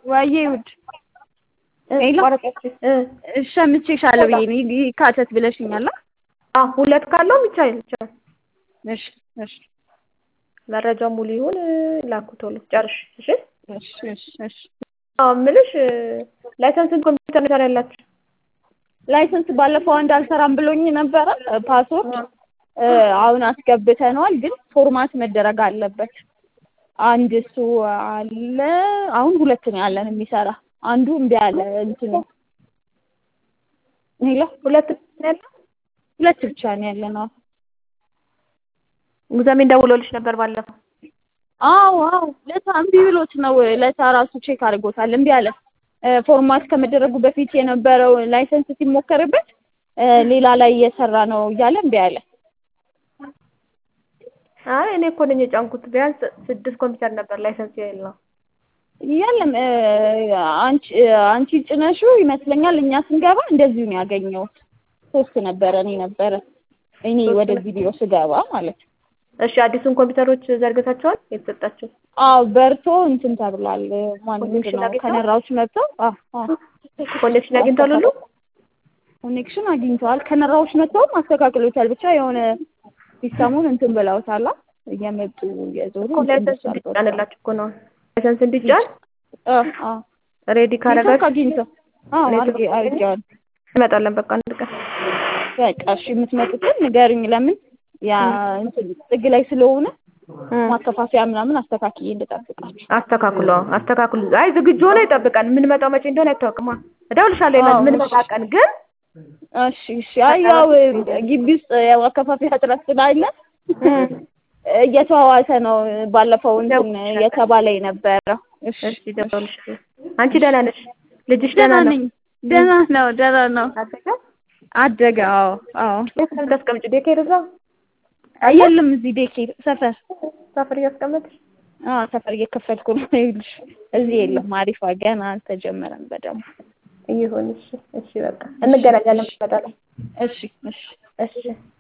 ዋዬ ውድ ሄሎ ወረቀት እ ሸምቼሻለሁ ብዬ ነው ይካተት ብለሽኛል። አ ሁለት ካለው ብቻ ይቻላል። እሺ እሺ መረጃው ሙሉ ይሁን ላኩ ቶሎ ጨርሽ። እሺ እሺ እሺ እሺ አዎ የምልሽ ላይሰንስን ኮምፒውተር ነው ያላችሁ? ላይሰንስ ባለፈው አንድ አልሰራም ብሎኝ ነበረ ፓስወርድ አሁን አስገብተነዋል፣ ግን ፎርማት መደረግ አለበት። አንድ እሱ አለ። አሁን ሁለት ነው ያለን የሚሰራ አንዱ እምቢ አለ። እንትኑ ሄሎ ሁለት ነው ያለው? ሁለት ብቻ ነው ያለን። አዎ ሙዛሜን ደውሎልሽ ነበር ባለፈው? አዎ አዎ ለታ እምቢ ብሎት ነው። ለታ ራሱ ቼክ አድርጎታል። እምቢ አለ። ፎርማት ከመደረጉ በፊት የነበረው ላይሰንስ ሲሞከርበት ሌላ ላይ እየሰራ ነው እያለ እምቢ አለ። አይ እኔ እኮ ነኝ የጫንኩት። ቢያንስ ስድስት ኮምፒውተር ነበር ላይሰንስ የሌለው። የለም አንቺ አንቺ ጭነሽው ይመስለኛል። እኛ ስንገባ እንደዚሁ ነው ያገኘሁት። ሶስት ነበረ እኔ ነበረ እኔ ወደዚህ ቢሮ ስገባ ማለት ነው። እሺ አዲሱን ኮምፒውተሮች ዘርግታቸዋል የተሰጣቸው? አዎ በርቶ እንትን ተብሏል። ማን ኮኔክሽን ነው አግኝተዋል? ከነራዎች መጥተው አዎ አዎ ኮኔክሽን አግኝቷል ሁሉ? ኮኔክሽን አግኝተዋል። ከነራዎች መጥተውም አስተካክሎታል። ብቻ የሆነ ሲስተሙን እንትን ብለውታል። እየመጡ እየዞሩ እኮ ላይሰንስ እንዲጫንላችሁ እኮ ነው። ላይሰንስ እንዲጫን ሬዲ ኔትወርክ ካረጋችሁ አግኝተው አዎ አድርጌ አድርጌዋለሁ። እንመጣለን በቃ አንድ ቀን። በቃ እሺ የምትመጡትን ንገሩኝ። ለምን ያ እንትን ጥግ ላይ ስለሆነ ማከፋፈያ ምናምን አስተካክዬ እንድጠብቃችሁ። አስተካክሉ አዎ፣ አስተካክሉ። አይ ዝግጁ ሆኖ ይጠብቃል። የምንመጣው መቼ እንደሆነ አይታወቅማ። እደውልልሻለሁ አዎ፣ የምንመጣ እሺ። ቀን ግን እሺ እሺ። አይ ያው ግቢ ውስጥ ያው አከፋፈያ እጥረት ስላለ እየተዋዋሰ ነው። ባለፈው እንትን እየተባለ የነበረው። እሺ እሺ እደውልልሻለሁ። አንቺ ደህና ነሽ? ልጅሽ ደህና ደህና ነው? ነኝ። ደህና ነው ደህና ነው። አደገ? አደገ። አዎ አዎ። የት ነው የምታስቀምጪው? ዴኬር እዛው የለም እዚህ ዴኬር ሰፈር ሰፈር እያስቀመጥሽ? አዎ ሰፈር እየከፈልኩ ነው። ይኸውልሽ እዚህ የለም። አሪፋ ገና አልተጀመረም በደንብ። ይሁን እሺ፣ እሺ በቃ እንገናኛለን። እንመጣለን። እሺ እሺ እሺ